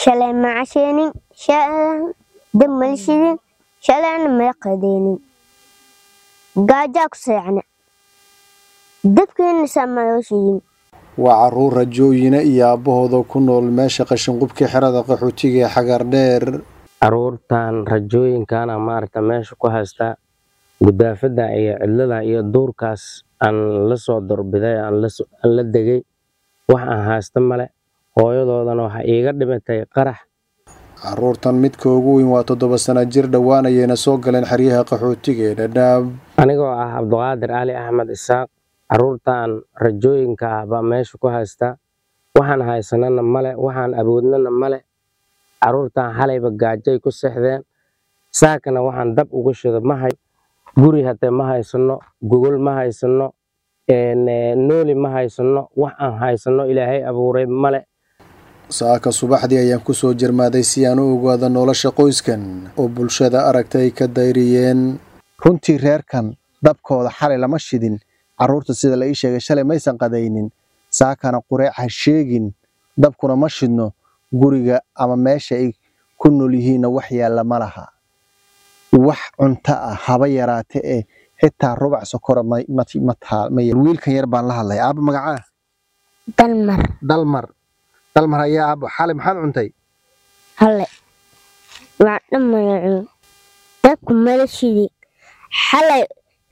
shalay ma casheenin shalan dab mala shidin shalayna mala qadeenin gaajaa ku seexna dabkeena saa maloo shidin waa carruur rajooyina iyo aabbahooda ku nool meesha qashinqubka xerada qaxootiga ee xagardheer caruurtan rajooyinkana maaragta meesha ku haystaa gudaafada iyo cidlada iyo duurkaas aan la soo dorbiday aan la degay wax aan haysta male hooyadoodana waxaa iiga dhimatay qarax carruurtan midka ugu weyn waa toddoba sana jir dhowaan ayayna soo galeen xeryaha qaxootiga ee dhadhaab anigoo ah cabdiqaadir cali axmed isaaq caruurtan rajooyinka ah baa meesha ku haystaa waxaan haysanana male waxaan awoodnana male caruurtan xalayba gaajay ku sexdeen saakana waxaan dab uga shido ma hay guri hatee ma haysano gogol ma haysano nooli ma haysano wax aan haysano ilaahay abuuray male saaka subaxdii ayaan ku soo jarmaaday si aan u ogaado nolosha qoyskan oo bulshada aragta ay ka dayriyeen runtii reerkan dabkooda xalay lama shidin carruurta sida la ii sheegay shalay maysan qadaynin saakana qureec ha sheegin dabkuna ma shidno guriga ama meesha ay ku nool yihiinna wax yaalla ma laha wax cunto ah haba yaraate ee xitaa rubac sokora wiilkan yar baan la hadlay aaba magacaa dalmar dalmar dalmar ayaa aabo xalay maxaad cuntay hale waa dhamaya cun dabku mala shidin xalay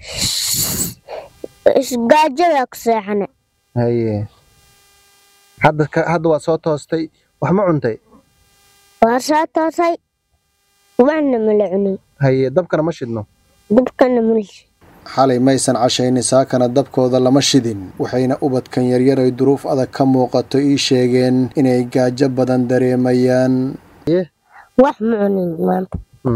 isgaajadaa ku seexana haye hadda hadda waa soo toostay wax ma cuntay waa soo toosay waxna mala cunin haye dabkana ma shidno dabkana mala shidin xalay maysan cashaynin saakana dabkooda lama shidin waxayna ubadkan yaryar ay duruuf adag ka muuqato ii sheegeen inay gaajo badan dareemayaan wax ma cunin maanta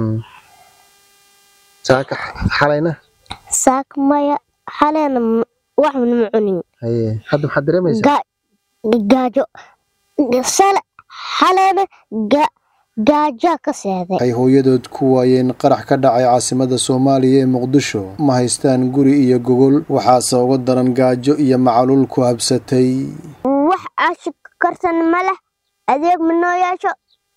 saaka xalayna saaka maya xalayna waxna ma cunin haye hadda maxaad dareemaysaa gaajo sale xalayna gaajaa ka seeday ay hooyadood ku waayeen qarax ka dhacay caasimada soomaaliya ee muqdisho ma haystaan guri iyo gogol waxaase uga daran gaajo iyo macaluul ku habsatay wax aashi karsan ma leh adeeg ma noo yeesho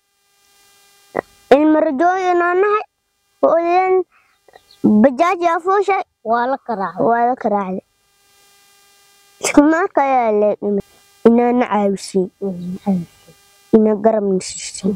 ilma rajooyinoo nahay hooyan bajaaji afuushay waa la karaacday iskumaarka ayaa leedhimay inaana caawisiin ina garabna siisay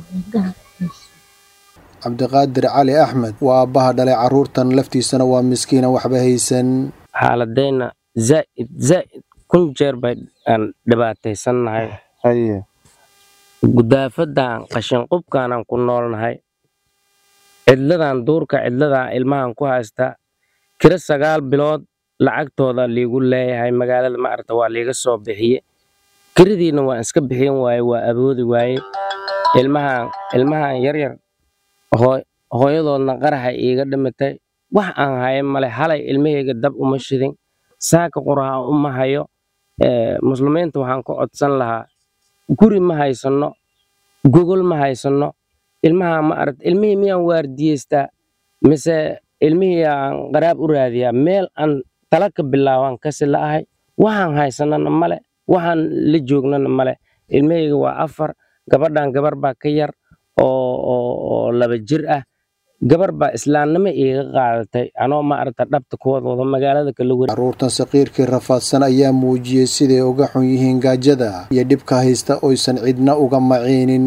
cabdiqaadir cali axmed waa aabbaha dhalay carruurtan laftiisana waa miskiina waxba haysan xaaladayna zaa'id zaa'id kun jeer bay aan dhibaataysannahay haye gudaafadan qashinqubkaanaan ku noolnahay cidladan duurka cidladan ilmahan ku haystaa kiro sagaal bilood lacagtooda liigu leeyahay magaalada maaragta waa liiga soo bixiye kiradiina waan iska bixin waaye waa awoodi waaye ilmahan ilmahan yaryar hooyadoodna qaraxa iiga dhimatay wax aan hayo male halay ilmahayga dab uma shidin saaka quraha uma hayo muslimiinta waxaan ka codsan lahaa guri ma haysano gogol ma haysano ilmaha ma aragt ilmihii miyaan waardiyeystaa mise ilmihii aan qaraab u raadiyaa meel aan tala ka bilaabaan kasi la'ahay waxaan haysanana male waxaan la joognana male ilmahayga waa afar gabadhan gabar baa ka yar oo laba jir ah gabar baa islaamnimo iiga qaadatay anoo ma aragta dhabta kuwadooda magaalada kala weri carruurtan saqiirkii rafaadsan ayaa muujiyey siday uga xun yihiin gaajada iyo dhibka haysta oysan cidna uga maciinin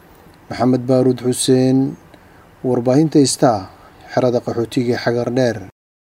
maxamed baaruud xuseen warbaahinta istaa xerada qaxootiga xagar dheer